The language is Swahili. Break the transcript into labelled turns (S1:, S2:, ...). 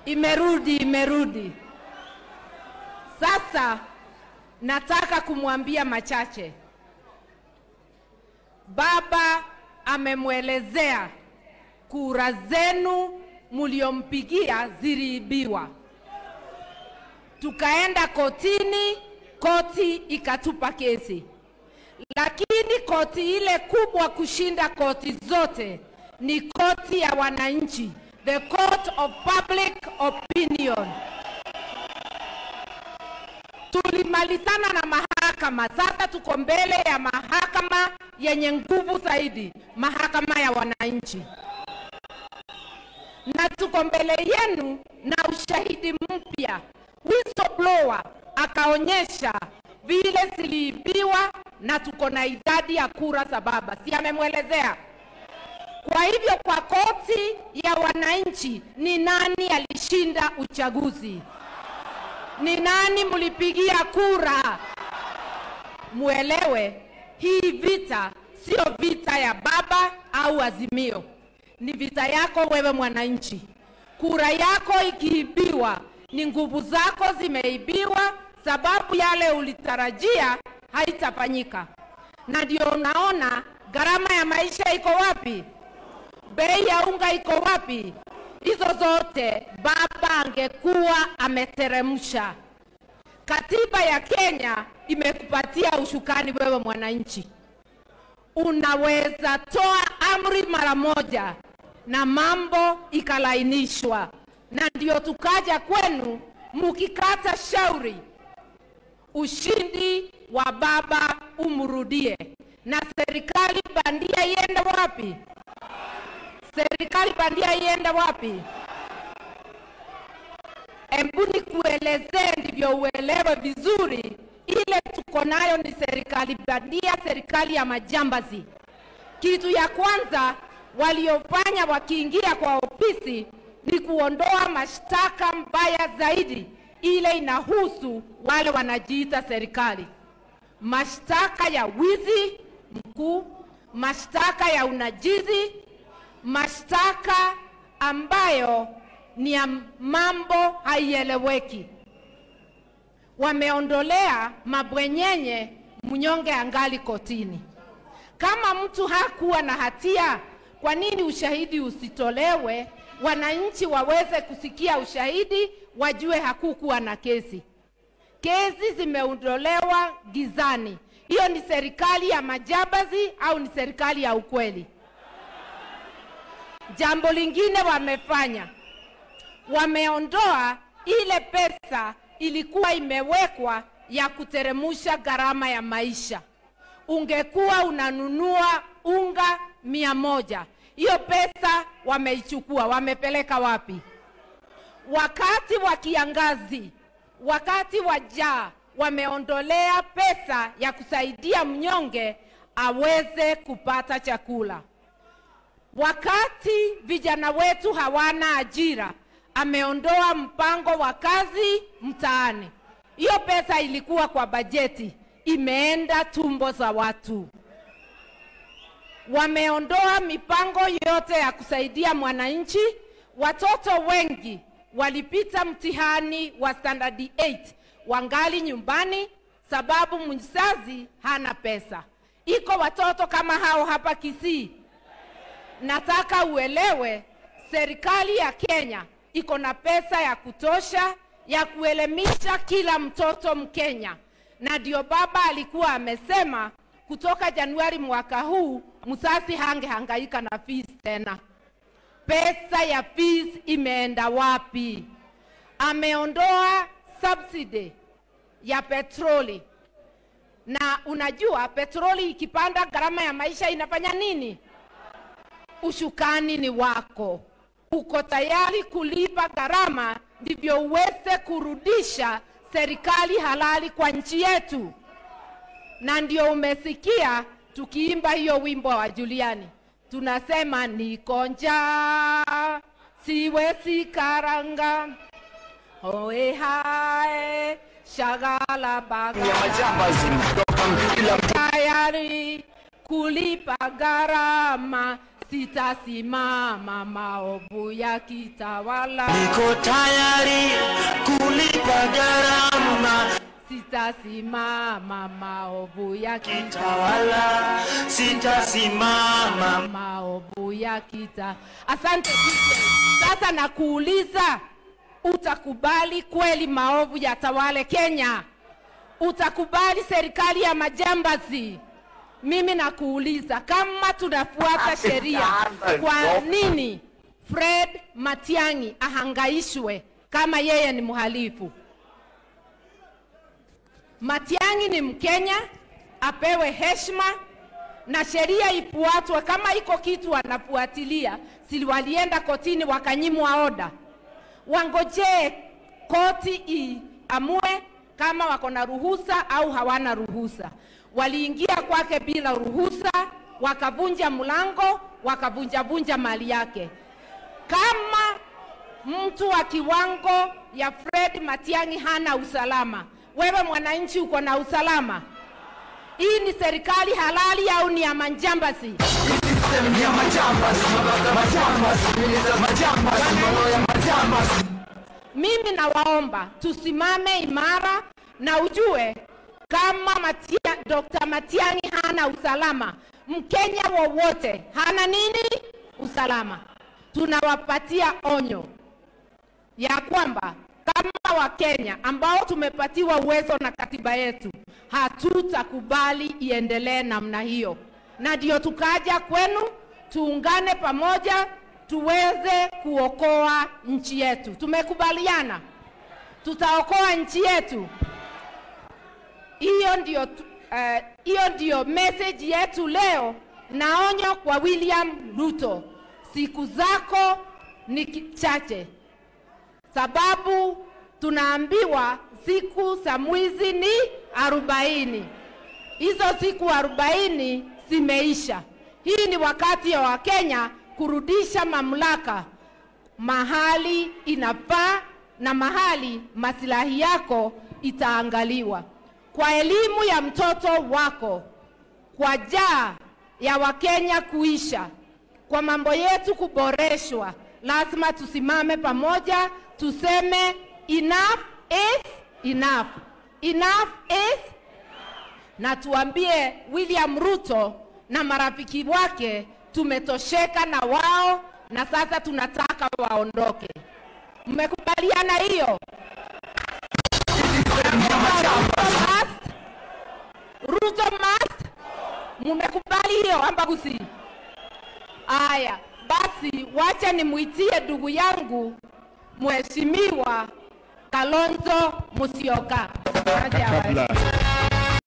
S1: Imerudi, imerudi. Sasa nataka kumwambia machache. Baba amemwelezea kura zenu mliompigia ziliibiwa. Tukaenda kotini, koti ikatupa kesi, lakini koti ile kubwa kushinda koti zote ni koti ya wananchi, the court of public opinion. Tulimalizana na mahakama, sasa tuko mbele ya mahakama yenye nguvu zaidi, mahakama ya wananchi, na tuko mbele yenu na ushahidi mpya. Whistleblower akaonyesha vile ziliibiwa na tuko na idadi ya kura za baba, si amemwelezea? Kwa hivyo kwa koti ya wananchi, ni nani alishinda uchaguzi? Ni nani mlipigia kura? Muelewe hii vita sio vita ya baba au Azimio, ni vita yako wewe mwananchi. Kura yako ikiibiwa, ni nguvu zako zimeibiwa, sababu yale ulitarajia haitafanyika. Na ndio unaona gharama ya maisha iko wapi? bei ya unga iko wapi? Hizo zote baba angekuwa ameteremsha. Katiba ya Kenya imekupatia ushukani wewe mwananchi, unaweza toa amri mara moja na mambo ikalainishwa, na ndio tukaja kwenu mukikata shauri, ushindi wa baba umrudie, na serikali bandia iende wapi? serikali bandia iende wapi? Hebu nikuelezee ndivyo uelewe vizuri. Ile tuko nayo ni serikali bandia, serikali ya majambazi. Kitu ya kwanza waliofanya wakiingia kwa ofisi ni kuondoa mashtaka mbaya zaidi, ile inahusu wale wanajiita serikali, mashtaka ya wizi mkuu, mashtaka ya unajizi, mashtaka ambayo ni ya mambo haieleweki. Wameondolea mabwenyenye, mnyonge angali kotini. Kama mtu hakuwa na hatia, kwa nini ushahidi usitolewe, wananchi waweze kusikia ushahidi, wajue hakukuwa na kesi? Kesi zimeondolewa gizani. Hiyo ni serikali ya majambazi au ni serikali ya ukweli? Jambo lingine wamefanya, wameondoa ile pesa ilikuwa imewekwa ya kuteremusha gharama ya maisha. Ungekuwa unanunua unga mia moja, hiyo pesa wameichukua, wamepeleka wapi? Wakati wa kiangazi, wakati wa jaa, wameondolea pesa ya kusaidia mnyonge aweze kupata chakula. Wakati vijana wetu hawana ajira, ameondoa mpango wa kazi mtaani. Hiyo pesa ilikuwa kwa bajeti, imeenda tumbo za watu. Wameondoa mipango yote ya kusaidia mwananchi. Watoto wengi walipita mtihani wa standard 8 wangali nyumbani, sababu mzazi hana pesa. Iko watoto kama hao hapa Kisii. Nataka uelewe, serikali ya Kenya iko na pesa ya kutosha ya kuelimisha kila mtoto Mkenya, na ndio baba alikuwa amesema kutoka Januari mwaka huu msasi hangehangaika na fees tena. Pesa ya fees imeenda wapi? Ameondoa subsidy ya petroli, na unajua petroli ikipanda, gharama ya maisha inafanya nini? Ushukani ni wako, uko tayari kulipa gharama ndivyo uweze kurudisha serikali halali kwa nchi yetu. Na ndio umesikia tukiimba hiyo wimbo wa Juliani, tunasema niko njaa siwezi karanga oe hae shagala baga
S2: ya majambazi kutoka kila
S1: tayari kulipa gharama sitasimama maovu ya kitawala,
S2: Niko tayari kulipa gharama,
S1: sitasimama maovu ya kitawala,
S2: tawala sitasimama.
S1: maovu ya kita. Asante DJ. Sasa nakuuliza, utakubali kweli maovu yatawale Kenya? Utakubali serikali ya majambazi? Mimi nakuuliza, kama tunafuata sheria, kwa nini Fred Matiang'i ahangaishwe kama yeye ni mhalifu? Matiang'i ni Mkenya, apewe heshima na sheria ifuatwe. Kama iko kitu wanafuatilia, si walienda kotini wakanyimwa oda, wangojee koti iamue kama wako na ruhusa au hawana ruhusa. Waliingia kwake bila ruhusa, wakavunja mlango, wakavunjavunja mali yake. Kama mtu wa kiwango ya Fred Matiang'i hana usalama, wewe mwananchi uko na usalama? Hii ni serikali halali au ni ya manjambazi? Mimi nawaomba tusimame imara na ujue kama Matia, Dr. Matiang'i hana usalama, Mkenya wowote hana nini? Usalama. Tunawapatia onyo ya kwamba kama Wakenya ambao tumepatiwa uwezo na katiba yetu, hatutakubali iendelee namna hiyo, na ndio tukaja kwenu tuungane pamoja tuweze kuokoa nchi yetu. Tumekubaliana tutaokoa nchi yetu. Hiyo ndio tu- eh, hiyo ndio message yetu leo, na onyo kwa William Ruto, siku zako ni ki- chache sababu tunaambiwa siku za mwizi ni arobaini. Hizo siku arobaini zimeisha. Hii ni wakati ya Wakenya kurudisha mamlaka mahali inafaa na mahali masilahi yako itaangaliwa. Kwa elimu ya mtoto wako, kwa jaa ya Wakenya kuisha, kwa mambo yetu kuboreshwa, lazima tusimame pamoja, tuseme enough is enough. Enough is na tuambie William Ruto na marafiki wake tumetosheka na wao na sasa tunataka waondoke. Mmekubaliana hiyo? Must. Ruto must. Mmekubali hiyo ambagusi? Aya, basi wacha nimwitie ndugu yangu Mheshimiwa Kalonzo Musyoka. Aje awae.
S3: kabla